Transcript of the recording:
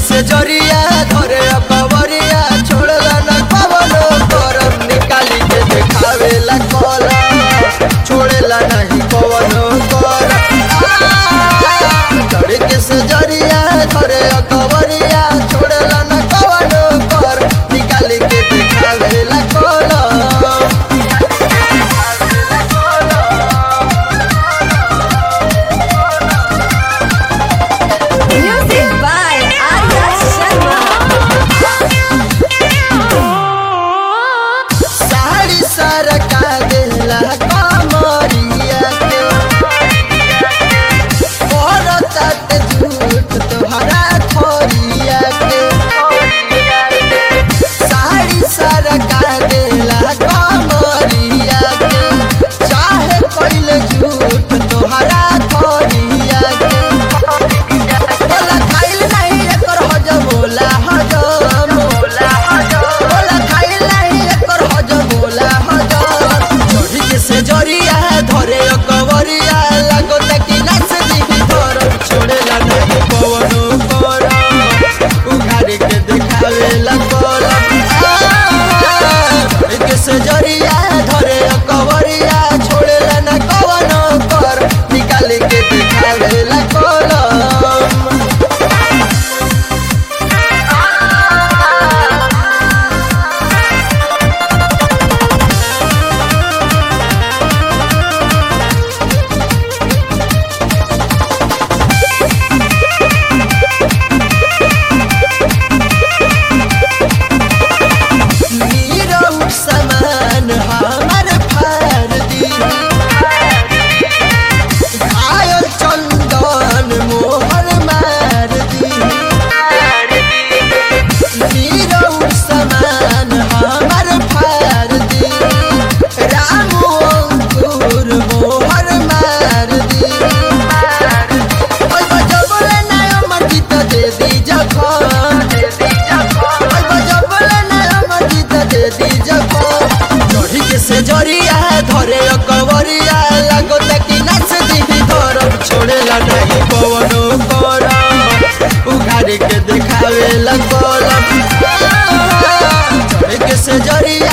से जरिया धरे अकबरिया छोड़ला न कवनो करम निकाली के देखावेला कलम छोड़ेला नहीं कवनो करम धरे के से जरिया धरे अकबरिया छोड़ला न कवनो कर निकाली के देखावेला कलम Music by Arya Sharma. Sari सरका देला कमरिया के औरत झूठ तोहरा थोरिया के साड़ी सरका देला कमरिया के चाहे कोइले झूठ तोहरा थोरिया के बोला खाइल नहीं एकर हजम होला हजम होला हजम बोला खाइल नहीं एकर हजम होला हजम चोरी के से जरिया धरे अकबरिया लागो तकी नस दी धर छोड़ेला नहीं पवनो कर उघाड़ी के देखावे ला कलम चोरी के से जरिया धरे अकबरिया छोड़ेला ना कवनो कर निकाले के देखावे ला कलम नीरव समान हमर फार दी घायल चंदन मोहर मार दी नीरव समान हमर फार दी रामू अंकुर मोहर मार दी ओय बजबले ना अमर गीत दे दी जखन ओय बजबले ना अमर गीत दे दी जखन चढ़ी के से जरिया धरे अकबरिया लागो तकी नाच दी धरम छोड़ेला नहीं पवनो करम उघाड़ी के देखावे ला कलम चढ़ी के से जरिया